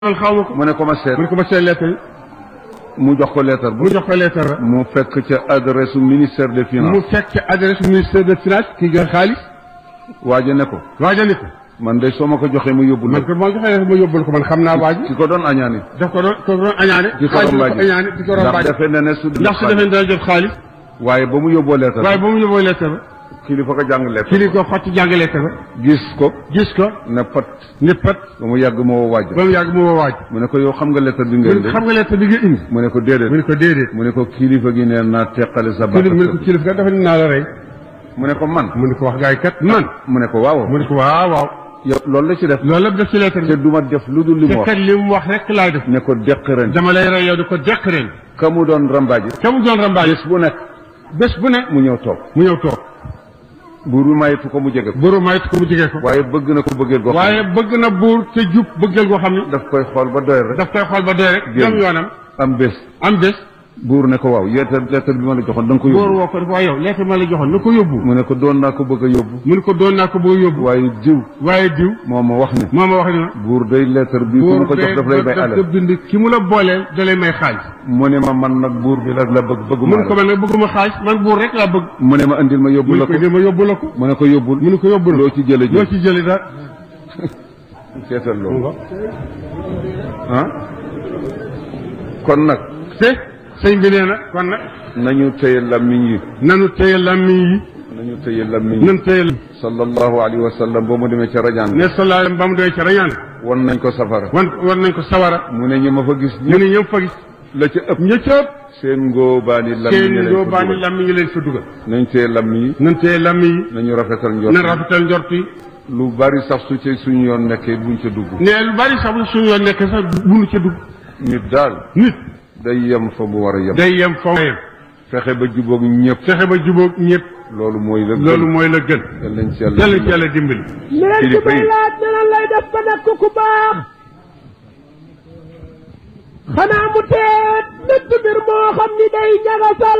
man xaw ma ko mu ne ko ma seet mu ne ko ma seet lettre yi mu jox ko lettre bu mu jox ko lettre la mu fekk ca adresse ministère des mu finances fekk adresse ministère de finance kii gën xaalis waaja ne ko waajal ko man de soo ma ko joxee mu yóbbul man la ko moo joxee lettre ma yóbbul ko man xam naa waa ji ki ko doon añaani daf ko doon ko doon añaane di ko xaalis rombaaji ko añaane di ko ndax rombaaji defe na ne su ndax su defee dana jot xaalis waaye ba mu yóbboo lettre waaye ba mu yóbboo lettre ba kilifa ko jàng lettre kii li ko xotti jàng lettre ba gis ko gis ko ne pat ni pat ba mu yàgg ma woo waaja ba mu yàgg mu woo waaj mu ne ko yow xam nga lettre bi mu ngeen ne de ko xam nga lettre bi nga indi mu ne ko mu déedéet ne ko déedéet mu ne ko kilifa gi nee naa teqale sa kii li mu ne ko baat kilifa kat dafa ni naa la rey mu ne ko man mu ne ko wax gaay kat man mu ne ko waaw mu ne ko waaw waaw yow loolu la ci def loolu lépp def ci lettre te bi duma def lu dul li mu te wax kat li mu wax rek laay def ne ko deq ren dama lay rey yow di ko deq ren ka mu doon rambaaji te mu doon rambaay bés bu nekk bés bu ne mu ñëw toog mu ñëw toog buur bi mayetu ko mu jege ko buuru mayit ko mu jigee ko waaye bëgg na ko bëggeel goo xam waaye bëgg na buur te jub bëggal goo xam ni daf koy xool ba doyal rek daf koy xool ba dee rek Génn. dem yoonam am bés am bés buur ne ko waaw lettre lettre bi ma la joxoon da nga ko buur yóbbu woo ko dafa waaye yow lettre ma la joxoon na ko yóbbu mu ne ko doon naa ko bëgg a yóbbu mu ne ko doon naa ko boo yóbbu waaye jiw waaye diw moo ma wax ne moo ma wax ni ma buur day lettre bi ku ma ko jox daf lay may daf ko alal bind ki mu la booleel da lay may xaalis mu ne ma man nag buur bi la la bëgg bëgguma mu ne ko man nag bëgguma xaalis man buur rek laa bëgg mu ne ma andil ma yóbbu mu ne la ko ko dama yóbbu la ko mu ne ko yóbbul mu ne ko yóbbu la loo ci jële loo jël ci jëli daal seetal loolu ah kon nag te sëñ bi nee na kon nag nañu téye lammiñ yi nanu téye lammiñ yi nañu téye lammiñ yi nan téye sallallahu alayhi wa sallam ba mu demee ca rajaan ne sallallahu ba mu doy ca rañaan won nañ ko safara wan war nañ ko sawara mu ne ñi ma fa gis mu ñëpp ne ñëpp fa gis la ca ëpp ña ca ëpp seen ngóobaani lammiñ seen yi lañ doo ko baani dugal. lammiñ yi leen fa dugal nañ téye lammiñ yi nan téye lammiñ yi nañu rafetal njort nan rafetal njort yi lu bari sax su ci suñu yoon nekkee buñ ca dugg ne lu bari sax bu suñu yoon nekk sax bunu ca dugg nit daal nit day yem fa mu war a yem day yem fa yem fexe ba jubóog ñëpp fexe ba jubóog ñëpp loolu mooy la loolu mooy la gën yal nañ ci yàlla yàlla ci yàlla dimbali leneen ci Kilifa may yi. laaj ne lan lay def ba nekk ku baax xanaa mu teet nëtt mbir moo xam ni day ñagasal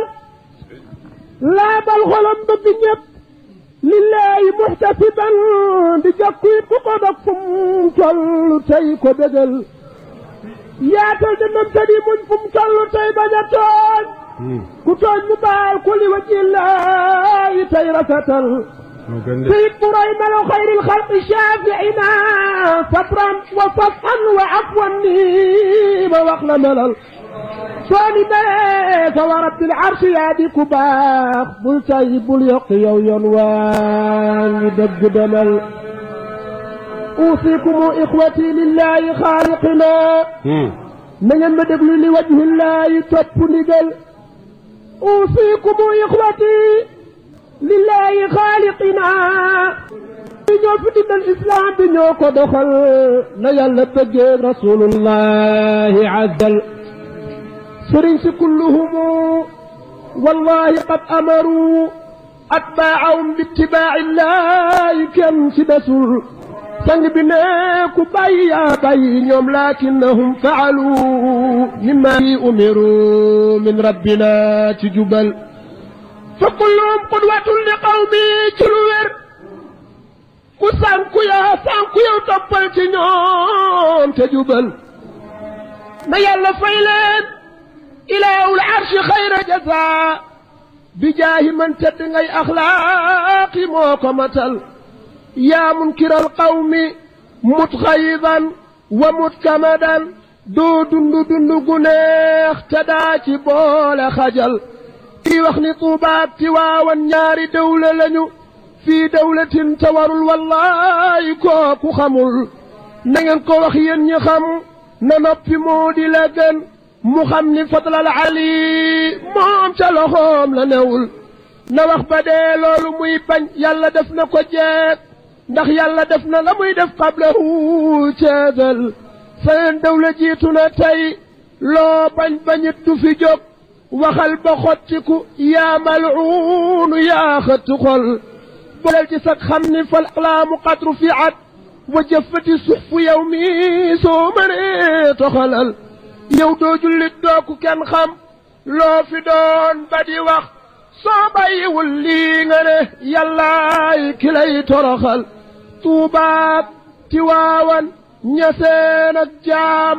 laabal xolam bëgg ñëpp lillahi muhtasiban di jokku it ku ko dog fu mu toll tey ko bégal yaatal dënnam te di muñ fu mu toll tey bañ a tooñ ku tooñ mu baal ku li wajillahi tey rafetal moo gën de سيد مريم خير الخلق شافعنا صبرا وصفحا وعفوا نيم وخل ملل صاني بيت ورب العرش يادي كباخ بل سيب اليق يوم وان دق دمل أوصيكم إخوتي لله خالقنا من مدبل لوجه الله توب نقل أوصيكم إخوتي lillahi xaaliqina bi ñoo fi dindal islam bi ñoo ko doxal na yàlla bëggee rasulullahi azzal sëriñ si kulluhumu wallahi qad amaru atbaahum bittibaaci llahi kenn si desul sang bi ne ku bàyyi yaa bàyyi ñoom lakinnahum faalu mimma umiru min rabbina ci jubal fa kulluhum qudwatun li qawmi ci lu wér ku sànku yaa sànku yow toppal ci ñoom te jubal na yàlla fay leen ilaahul arshi xayra jaza bi jaahi man tedd ngay axlaaqi moo ko matal yaa munkiral qawmi mutxayidan wa mutkamadan doo dundu dundu gu neex te daa ci boole xajal kii wax ni tuubaat ci waawan ñaari dawla lañu fii dawlatin te warul wallahi kooku xamul na ngeen ko wax yéen ñi xam na noppi moo di la gën mu xam ni fadlal ali moom ca loxoom la newul na wax ba dee loolu muy bañ yàlla def na ko jeet ndax yàlla def na la muy def qablahu ceedal seen dawla jiitu na tey loo bañ bañit du fi jóg waxal ba xottiku yaa malcuunu yaa xëttu xol bolel ci sag xam ni fal aqlaamu qad rufiat wa jëfati suxfu yow mi soo mënee toxalal yow doo jullit dooku kenn xam loo fi doon ba di wax soo bàyyiwul lii nga ne yàllaay ki lay toroxal tuubaat tiwaawan ñaseen ak jaam